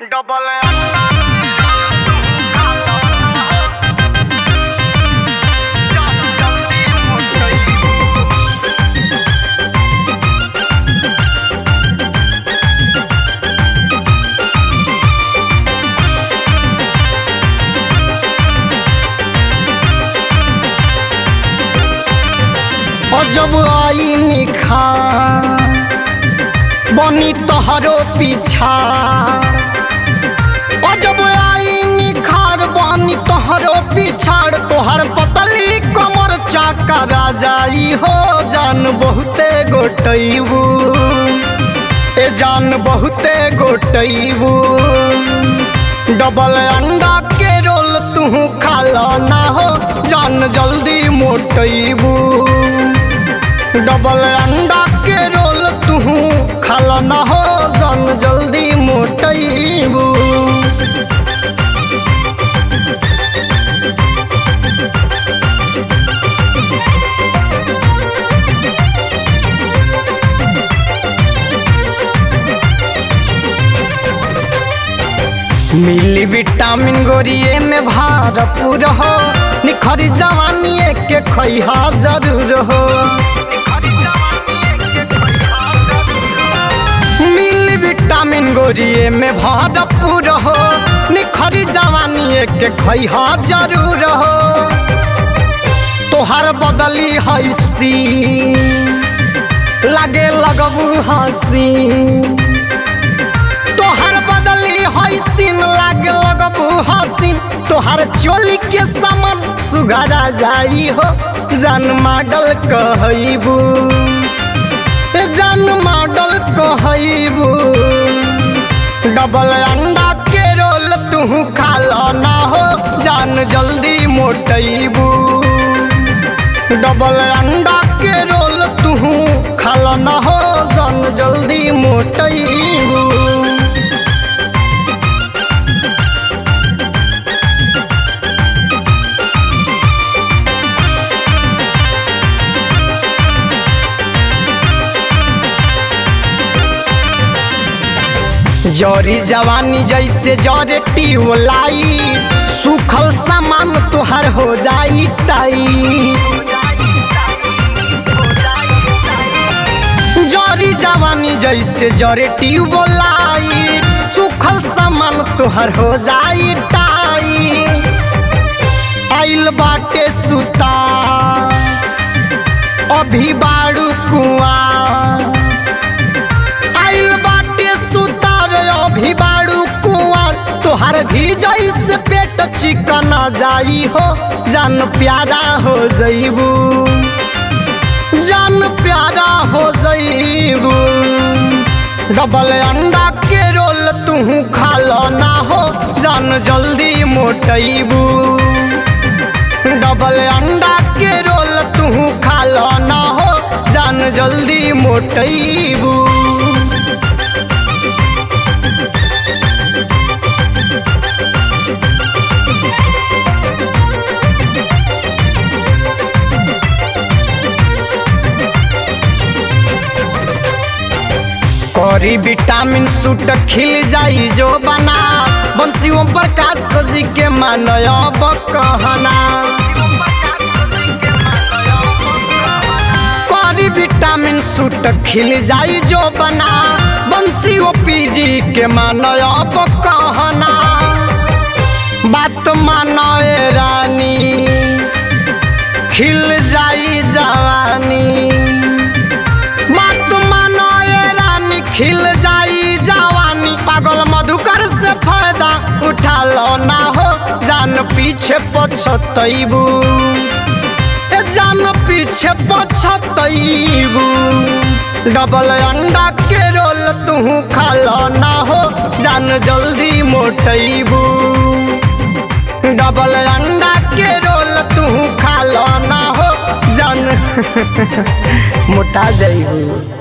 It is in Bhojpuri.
डबल जब आई निखा बनी तोहरो पीछा ओ जब आई निखार बनी तोहरो पिछाड़ तोहर पतली कमर चाका राजाई हो जान बहुते गोटैबू ए जान बहुते गोटैबू डबल अंडा के रोल तू खाला ना हो जान जल्दी मोटैबू डबल अंडा के रोल तू खाला ना हो जान जल्दी मोटैबू मिली विटामिन गोरिए में भरपूर हो निखरी जवानी के खैहा जरूर हो मिली विटामिन गोरिए में भरपूर हो निखरी जवानी के खैहा जरूर हो तोहर बदली हैसी लगे लगबू हसी तोहर बदली हसीन लागे लगबू हसीन तोहर चोली के समन सुगरा जाई हो जान मॉडल कहबू जान मॉडल कहबू डबल अंडा के रोल तू खाला ना हो जान जल्दी मोटैबू डबल अंडा के रोल तू खाला ना हो जान जल्दी मोटैबू जरी जवानी जैसे जरे लाई सुखल सामान तोहर हो जाई टाई जरी जवानी जैसे जरे लाई सुखल सामान तोहर हो जाई टाई आइल बाटे सुता अभी बाड़ू कुआ आइल बाटे सुतार अभी बाड़ू कुआर तोहर भी जैसे पेट चिकन जाई हो जान प्यारा हो जईबू जान प्यारा हो जईबू डबल अंडा के रोल तू खाला ना हो जान जल्दी मोटैबू डबल अंडा के रोल तू खाला ना हो जान जल्दी मोटैबू करी विटामिन सूट खिल जाई जो बना बंसियों प्रकाश जी के मानब कहना करी विटामिन सूट खिल जाई जो बना बंसी ओ पीजी के मानब कहना बात मानो ए रानी खिल जाई जवानी बात मानो ए रानी खिल जाई जवानी पागल मधुकर से फायदा उठा लो ना हो जान पीछे पछतैबू ए जान पीछे पछतैबू डबल अंडा के रोल तू खालो ना हो जान जल्दी मोटैबू डबल अंडा के रोल तू खालो ना हो जान मोटा जाइबू